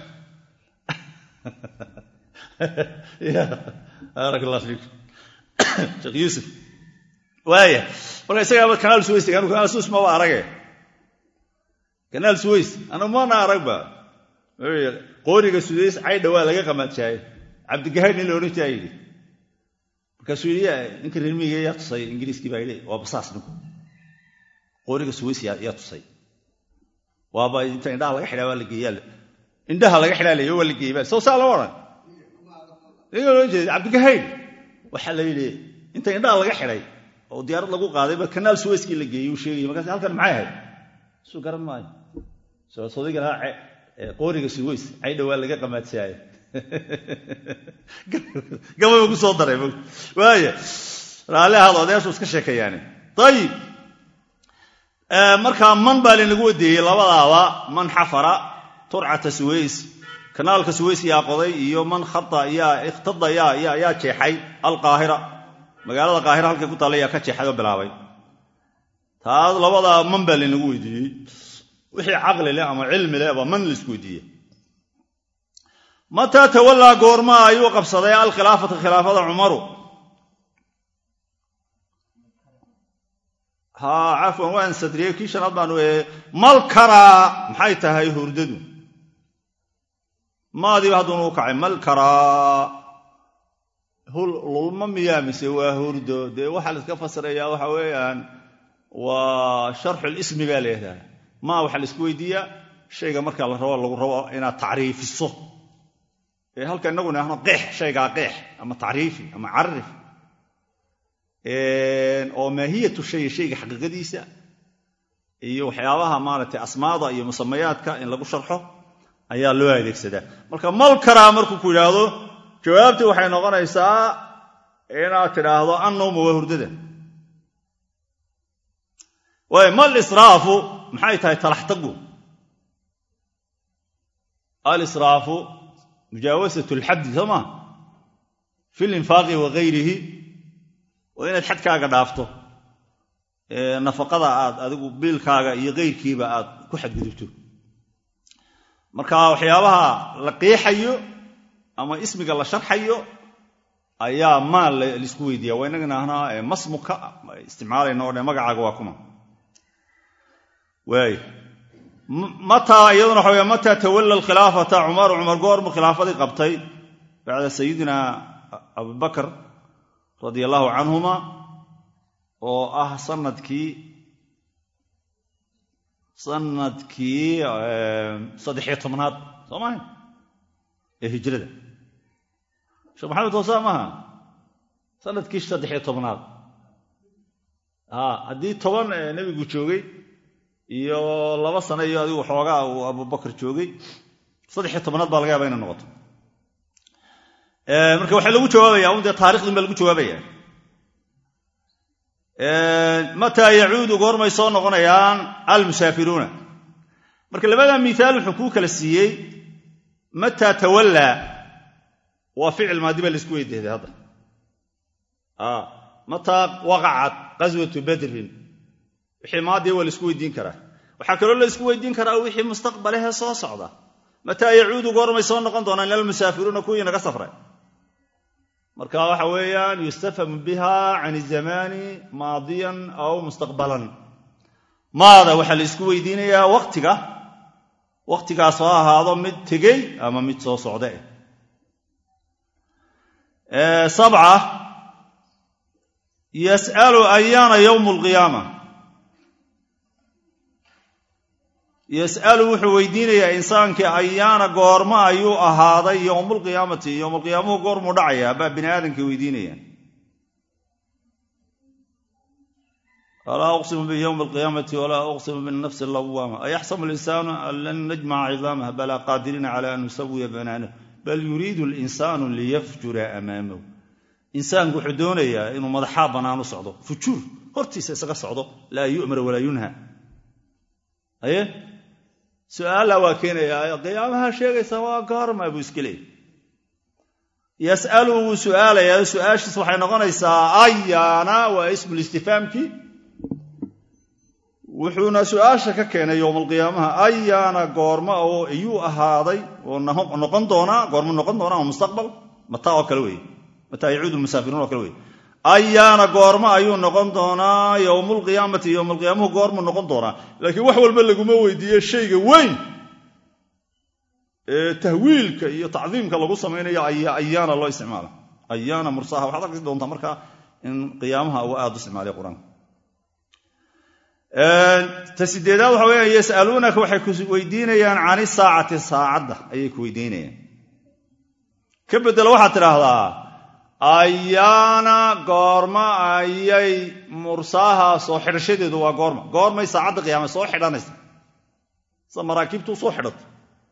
ya baarak allah fiikum sheekh yuusuf waaya marka isagaa kanaal suways anu kanaal suways maba arage kanaal suways anu mana aragba qooriga sudays caydha waa laga qamaadshaayey cabdigahayd nin la odhan jiraa yidhi markaasuu yidhi ninka reermiiga yaa tusay ingiriiskii baa yidhi waa basaas ninku qooriga suways yaa tusay waaba inta indhaha laga xidhaa waa la geeyaa indhaha laga xidhaa layo waa la geeyey ba soo saa lama odhan ninka odhan jeeda cabdigahayd waxaa la yidhi inta indhaha laga xidhay oo diyaarad lagu qaaday ba kanaal suwayskii la geeyey uu sheegay markaas halkan maxay ahayd suu garan maayo soodiga lahaa qooriga suways caydha waa laga qamaadsaaye gababa ku soo daray waaya raalli ahaad odayaashu iska sheekeeyaane ayib markaa man baa laynagu wadeeyey labadaaba man xafara turcata suways kanaalka suways yaa qoday iyo man khata yaa ikhtada yaa jeexay alqaahira magaalada qaahira halkay ku taalla yaa ka jeexay oo bilaabay taas labadaa man baa laynagu weydiiyey wixii caqli leh ama cilmi leh baa man laisku weydiiye mataa tawallaa goorma ayuu qabsaday alkhilaafata khilaafada cumaru ha cafwan waan sadriyey kii shanaad baan mal karaa maxay tahay hurdadu maadiiba hadduunu u kacay mal karaa lulma miyaa mise waa hurdo dee waxaa la iska fasirayaa waxa weeyaan waa sharxulismi baa layihahdaa maa waxaa la isku weydiiyaa shayga marka la rabo lagu rabo inaad tacriifiso ee halka inaguna ahno qeex shaygaa qeex ama tacriifi ama carif oo maahiyatu shay shayga xaqiiqadiisa iyo waxyaabaha maaragtay asmaada iyo musamayaadka in lagu sharxo ayaa loo adeegsadaa marka mal karaa markuu ku yidhaahdo jawaabtii waxay noqonaysaa inaad tidhaahdo annawma waa hurdada waay mal israafu maxay tahay talaxtagu alisraafu mujaawasat lxaddi soo maa fi linfaaqi wa gayrihi waa inaad xadkaaga dhaafto nafaqada aad adigu biilkaaga iyo kayrkiiba aad ku xadgudubto marka waxyaabaha la qiixayo ama ismiga la sharxayo ayaa maal laisku weydiiya waa inagana ahnaa masmuka isticmaalayna o dhan magacaaga waa kuma waay mataa iyaduna waxa wey mataa tawalla alkhilaafata cumaru cumar goormu khilaafadii qabtay bacda sayidina abubakar radia allahu canhuma oo ah sanadkii sanadkii saddexiyo tobnaad soo maha ee hijrada sheekh maxamed hoosa maaha sanadkii saddexiyo tobnaad haddii toban nebigu joogay iyo laba sano iyo adigu xoogaa uu abubakar joogay saddexiyo tobnaad baa laga yaaba inay noqoto marka waxaa lagu jawaabaya un dee taarikhdin baa lagu jawaabaya mataa yacuudu goormay soo noqonayaan almusaafiruuna marka labada miaal wuxuu kuu kala siiyey mataa tawallaa waa ficil maadi baa laisku weydiiday hadda mataa waqacat qaswatu badrin wixii maadiya waa laisku weydiin karaa waxaa kaloo la isku weydiin karaa wixii mustaqbalehee soo socda mataa yacuudu goormay soo noqon doonaan ilalmusaafiruuna kuwii naga safray marka waxa weeyaan yustafhamu biha can izamaani maadiyan aw mustaqbalan maada waxaa la isku weydiinayaa waqtiga waqtigaas ha ahaado mid tegey ama mid soo socda eh sabca yas'alu ayaana yowmu alqiyaama yas'alu wuxuu weydiinayaa insaankii ayaana goormo ayuu ahaaday yowmulqiyaamati yowmulqiyaamuhu goormuu dhacayaa baa bini aadamkii weydiinaya walaa uqsimu biyowmi alqiyaamati walaa uqsimu binafsi lawaama ayaxsabu linsaanu an lan najmaca cidaamah balaa qaadiriina cala an nusawiya banaanah bal yuriidu linsaanu liyafjura amaamahu insaanku wuxuu doonayaa inuu madaxaa bannaan u socdo fujuur hortiisa isaga socdo laa yu'mar walaa yunha aye su'aalla waa keenayaa qiyaamaha sheegaysa waa goorma buu iska leeyay yas'alu wuu su'aalayaa su'aashiis waxay noqonaysaa ayaana waa ismulistifaamkii wuxuuna su'aasha ka keenay yowmalqiyaamaha ayaana goorma oo iyuu ahaaday oo noqon doonaa goormu noqon doonaa oo mustaqbal mataa oo kale weeye mataa yacuudu lmusaafiruun oo kale weye ayaana goormo ayuu noqon doonaa yowmulqiyaamati yowmalqiyaamuhu goormuu noqon doonaa laakiin wax walba laguma weydiiye shayga weyn ee tahwiilka iyo tacdiimka lagu samaynayo ayaana loo isticmaala ayaana mursaha waxaad arki doontaa markaa in qiyaamaha uu aad u isticmaalay qur-aanka ta sideedaad waxa weya yas'aluunaka waxay ku weydiinayaan cani saacati saacadda ayay ku weydiinayaan ka bedelo waxaad tidhaahdaa ayaana goorma ayay mursaaha soo xidhashadeedu waa goorma goormay saacadda qiyaama soo xidhanaysa sida maraakiibtu usoo xidhato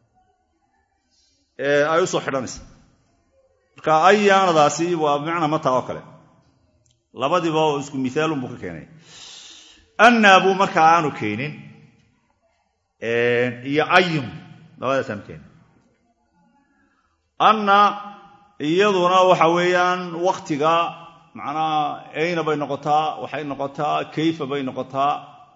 ee ay u soo xidhanaysa marka ayaanadaasi waa bimacnaa mataa oo kale labadiiba oo isku miaalunbuu ka keenay annaa buu markaa aanu keenin iyo ayum labadaas aanu keenin anna iyaduna waxa weeyaan wakhtiga macnaha ayna bay noqotaa waxay noqotaa kayfa bay noqotaa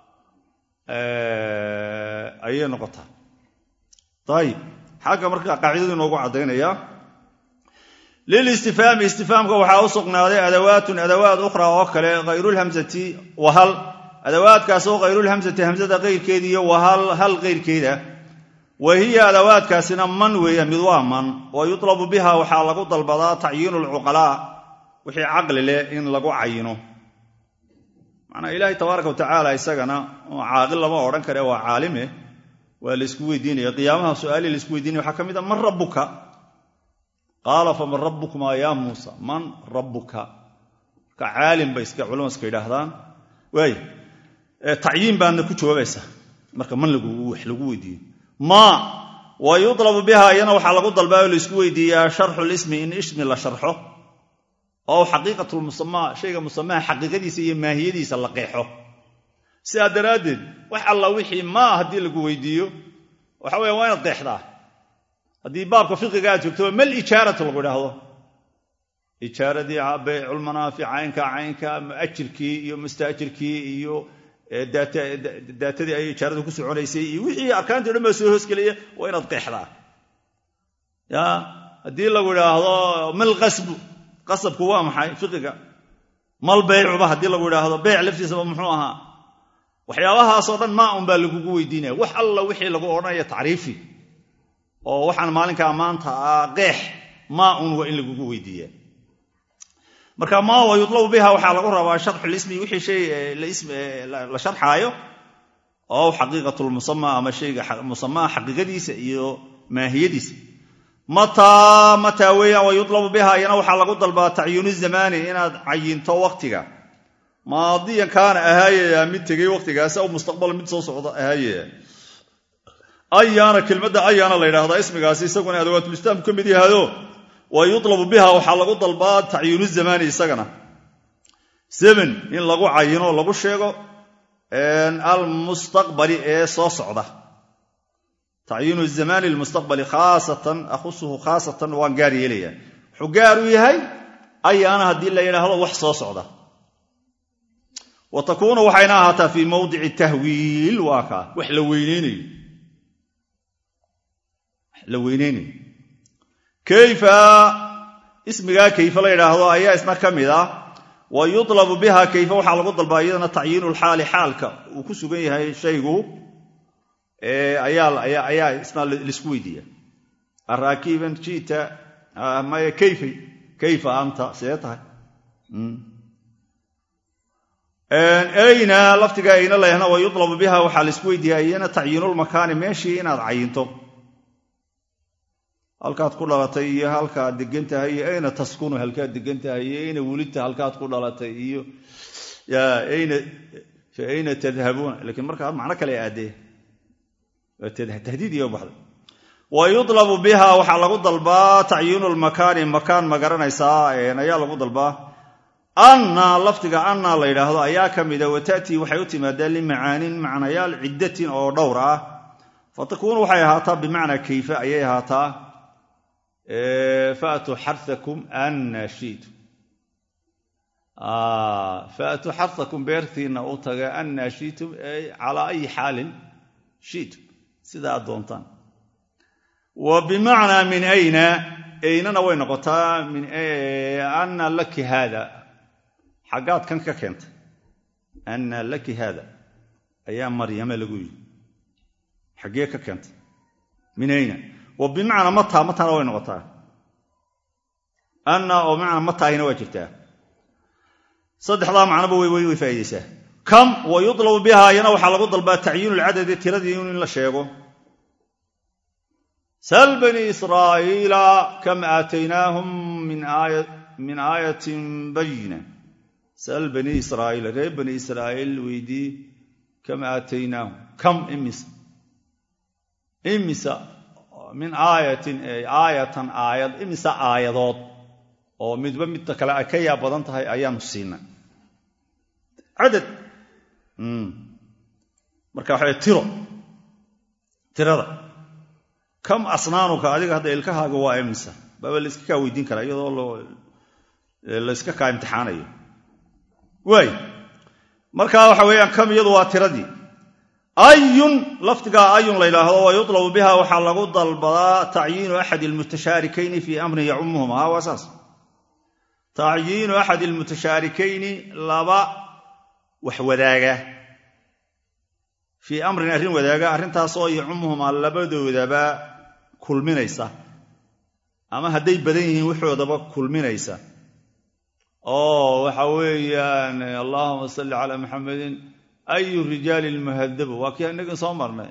ayay noqotaa ayib xagga marka qaacidadu inoogu caddaynaya lilistifhaami istifhaamka waxaa u sugnaaday adawaatun adawaad ukhra oo kale hayrulhamsati wahal adawaadkaas oo hayrulhamsati hamsada qayrkeeda iyo wahal hal qayrkeeda wa hiya adawaadkaasina man weeya mid waa man wa yutlabu biha waxaa lagu dalbadaa tacyiinu alcuqalaa wixii caqli leh in lagu cayino macnaa ilaahay tabaaraka watacaala isagana caaqil lama odhan kare waa caalime waa laysku weydiinaya qiyaamaha su'aalii laysku weydiinaya waxaa ka mid a man rabbuka qaala faman rabbukuma yaa muusa man rabbuka marka caalim bay iska culama iska yidhaahdaan waay tacyiin baadna ku jawaabaysa marka man wax lagu weydiiyo ma wa yutlabu biha iyana waxaa lagu dalbaa oo laysku weydiiyaa sharxu lismi in ismi la sharxo oo xaqiiqatulmusamaa shayga musamaha xaqiiqadiisa iyo maahiyadiisa la qeexo sidaa daraaddeed wax alla wixii maa haddii lagu weydiiyo waxa weya waa inaad qeexdaa haddii baabka fiqiga aad joogto mal ijaaratu lagu idhaahdo ijaaradii beyculmanaafic caynka caynka muajirkii iyo mustaajirkii iyo daatadii ay ijaaradu ku soconaysay iyo wixii arkaantii o dhan baa soo hoosgelaya waa inaad qeexdaa ya haddii lagu idhaahdo mal qasbu qasabku waa maxay fiqiga mal beycuba haddii lagu idhaahdo beyc laftiisaba muxuu ahaa waxyaabahaasoo dhan maa un baa lagugu weydiinaya wax alla wixii lagu odhanaya tacriifi oo waxaan maalinkaa maanta ah qeex maa un waa in lagugu weydiiya marka maa wa yudlabu biha waxaa lagu rabaa sharxulismi wixii shay la sharxaayo oo xaqiiqatulmusama ama shayga musamaha xaqiiqadiisa iyo maahiyadiisa mataa mataa weeyaan wa yudlabu biha iyana waxaa lagu dalbaa tacyinu zamaani inaad cayinto waqtiga maadiyan kaana ahaayaya mid tegey waqtigaasi aw mustaqbal mid soo socda ahaayaya ayaana kelmadda ayaana la yidhahdaa ismigaasi isaguna adawaatul ka mid yahaado wa yudlabu biha waxaa lagu dalbaa tacyiinu zamaani isagana seven in lagu cayino lagu sheego almustaqbali ee soo socda tacyiinu zamaani lmustaqbali khaasatan akhusuhu khaasatan waan gaar yeelaya wuxuu gaar u yahay ayaana haddii la yidhaahdo wax soo socda wa takuunu waxayna ahaataa fii mawdici tahwiil waa kaa wax la weyneynayo la weyneynayo kayfa ismigaa kayfa la yidhaahdo ayaa isna ka mid ah wa yudlabu biha kayfa waxaa lagu dalbaa iyadana tacyiinu lxaali xaalka uu ku sugan yahay shaygu ayaa isna laisku weydiiya araakiban jita maya kayfa kayfa anta see tahay ayna laftiga ayna layahna wa yudlabu biha waxaa laisku weydiiyaa iyana tacyiinulmakaani meeshii inaad cayinto halkaad ku dhalatay iyo halkaad degan tahay iyo ayna taskunu halkaad degan tahay iyo ayna welidta halkaad ku dhalatay iyo fa ayna tadhabuuna lakiin markaa macno kale aadee tahdiid iyo baxday wa yudlabu biha waxaa lagu dalbaa tacyiinu lmakaani makaan ma garanaysaa ayaa lagu dalbaa anna lafdiga anna la yidhaahdo ayaa ka mida wa ta'tii waxay u timaadaa limacaanin macnayaal ciddatin oo dhowr ah fa takuunu waxay ahaataa bimacnaa kayfa ayay ahaataa faatuu xarakum anna shiitu faatuu xarakum beertiinna u taga anna shiitum calaa ayi xaalin shiitum sida aad doontaan wa bimacnaa min ayna aynana way noqotaa min anna laki haada xaggaad kan ka keentay anna laki haada ayaa maryame lagu yidhi xaggee ka keentay min ayna wa bimacnaa mataa mataana way noqotaa anna oo bimacnaa mataahina waa jirtaa saddexdaa macnoba way faa'idaysaa kam wa yudlabu biha ayana waxaa lagu dalbaa tacyiinu lcadadi tiradii in la sheego sal bani israa'iila kam aataynaahum min aayatin bayina sal bani israa'iila reer bani israa'iil weydii kam aataynaahum kam imisa imisa min aayatin aayatan aayad imisa aayadood oo midba midta kale ay ka yaab badan tahay ayaanu siinay cadad marka waxaa tiro tirada kam asnaanuka adiga hadda ilkahaaga waa imisa baaba layska kaa weydiin karaa iyadoo layska kaa imtixaanayo waay marka waxa weeyaan kam iyadu waa tiradii ayun lafdigaa ayun la yidhaahdo wa yudlabu biha waxaa lagu dalbadaa tacyiinu axadi almutashaarikayni fii amrin yacumuhuma ha waa saas tacyiinu axadi almutashaarikayni laba wax wadaaga fii amrin arrin wadaaga arrintaasoo yacumuhuma labadoodaba kulminaysa ama hadday badan yihiin waxoodaba kulminaysa oo waxa weeyaan allahuma salli calaa maxamedin ayu rijaali lmuhadabu waa kii inagin soo marnay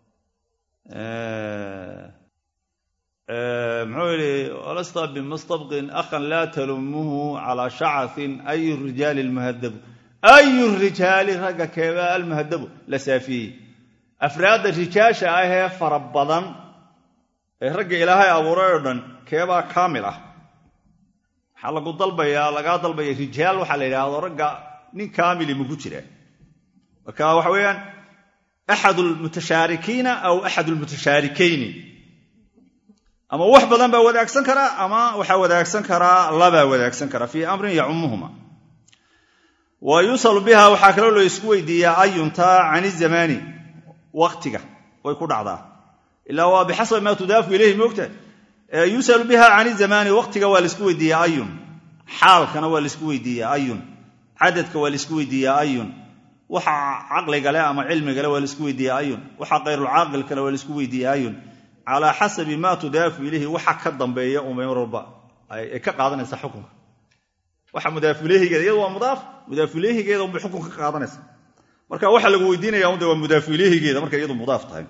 muxuu yidhi walasta bimustabqin akhan laa talumuhu calaa shacatin ayu rijaali lmuhadabu ayu rijaali ragga keebaa almuhadabu la saafiyey afraadda rijaasha ah ee fara badan ee ragga ilaahay abuuray oo dhan keebaa kaamil ah waxaa lagu dalbayaa lagaa dalbaya rijaal waxaa la yidhaahdo ragga nin kaamili maku jira marka waxa weeyaan axad lmutashaarikiina aw axad lmutashaarikayni ama wax badan baa wadaagsan karaa ama waxaa wadaagsan karaa labaa wadaagsan karaa fii amrin yacumuhuma wa yusalu biha waxaa kaloo la isku weydiiyaa ayunta can izamaani waktiga way ku dhacdaa ilaa waa bixasabi maa tudaafu ilayhi moogta yusalu biha can izamaani waktiga waa laisku weydiiyaa ayun xaalkana waa laisku weydiiyaa ayun cadadka waa laisku weydiiyaa ayun waxa caqligale ama cilmigale waa laisku weydiiyaa ayun waxa kayrulcaaqilkale waa laisku weydiiyaa ayun calaa xasabi maa tudaafu ilayhi waxa ka dambeeya umar walba ay ka qaadanaysa xukunka waxa mudaafuileyhigeeda iyadu waa mudaaf mudaafuileyhigeeda unbay xukunka ka qaadanaysa marka waxa lagu weydiinaya unde waa mudaafuileyhigeeda markay iyadu mudaaf tahay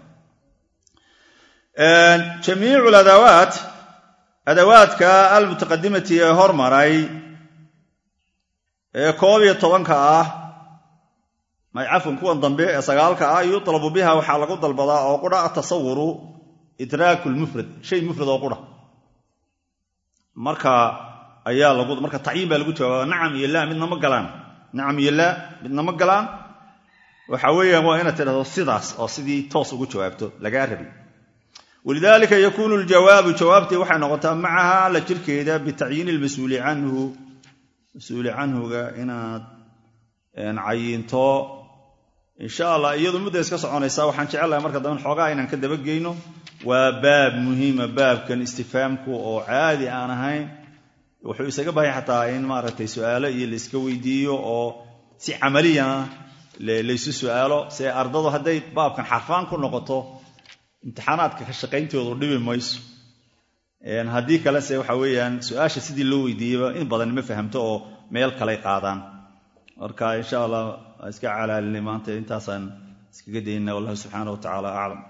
jamiicu adawaat adawaadka almutaqadimati ee hormaray ee koob iyo tobanka ah cafwan kuwan dambe ee sagaalka ah yutlabu biha waxaa lagu dalbadaa oo qura atasawuru idraaku lmufrad shay mufrad oo qura marka ayaa lagu marka tacyiin baa lagu jawaaba nacam iyo laa midna ma galaan nacam iyo laa midna ma galaan waxa weeyaan waa inaad tidhahdo sidaas oo sidii toos ugu jawaabto lagaa rabi walidaalika yakuunu ljawaabu jawaabtii waxay noqotaa macaha la jirkeeda bitacyiini lmas-uuli canhu mas-uuli canhuga inaad cayinto insha allah iyadu mudda iska soconaysaa waxaan jecelahay marka dambe xoogaa inaan ka dabageyno waa baab muhiima baabkan istifaamku oo caadi aan ahayn wuxuu isaga bahay xataa in maaragtay su'aalo iyo layska weydiiyo oo si camaliyana laysu su'aalo se ardadu hadday baabkan xarfaan ku noqoto imtixaanaadka ka shaqayntoodu dhibi mayso haddii kalese waxa weeyaan su-aasha sidii loo weydiiyeyba in badan ma fahamto oo meel kaley qaadaan marka insha allah iska calaalinay maanta intaasaan iskaga daynana wallahu subxaana wa tacaala aclam